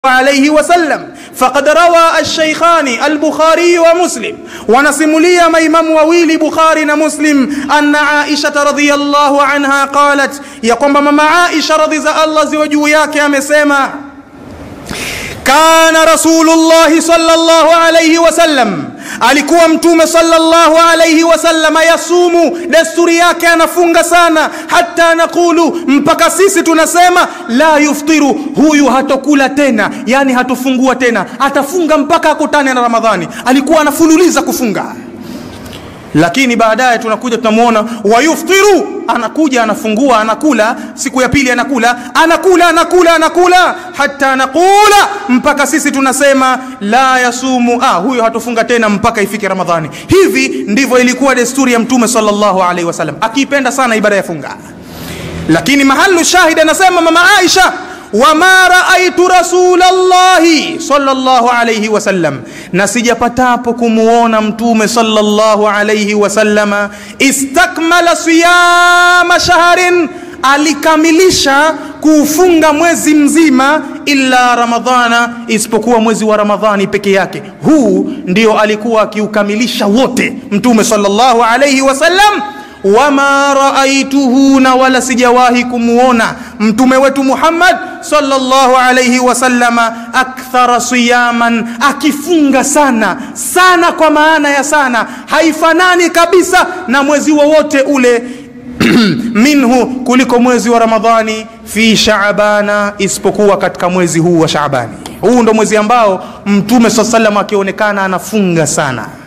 عليه وسلم فقد روى الشيخان البخاري ومسلم ونسملي ميمم وويل بخاري ومسلم أن عائشة رضي الله عنها قالت يقوم مما عائشة رضي الله زوجه yake amesema kana rasulullahi sallallahu alayhi wasallam alikuwa mtume sallallahu alayhi wasallam yasumu desturi yake anafunga sana hata nakulu mpaka sisi tunasema la yuftiru huyu hatokula tena yani hatofungua tena atafunga mpaka akutane na ramadhani alikuwa anafululiza kufunga lakini baadaye tunakuja tunamwona wayuftiru anakuja anafungua anakula siku ya pili anakula anakula anakula anakula hata anakula mpaka sisi tunasema la yasumu ah, huyo hatofunga tena mpaka ifike ramadhani hivi ndivyo ilikuwa desturi ya mtume sallallahu alaihi wasallam akiipenda sana ibada ya funga lakini mahalu shahid anasema mama aisha wama raaitu rasulallahi sallallahu alayhi wasallam, na sijapatapo kumuona mtume sallallahu alayhi wasallama istakmala siyama shahrin, alikamilisha kuufunga mwezi mzima illa ramadhana, isipokuwa mwezi wa Ramadhani peke yake. Huu ndio alikuwa akiukamilisha wote mtume sallallahu alayhi wasallam wama raaituhu, na wala sijawahi kumuona mtume wetu Muhammad sallallahu alayhi wasallama akthara siyaman, akifunga sana sana, kwa maana ya sana, haifanani kabisa na mwezi wowote ule minhu, kuliko mwezi wa Ramadhani, fi shaabana, isipokuwa katika mwezi huu wa Shaabani. Huu ndo mwezi ambao mtume sallallahu alayhi wasallam akionekana anafunga sana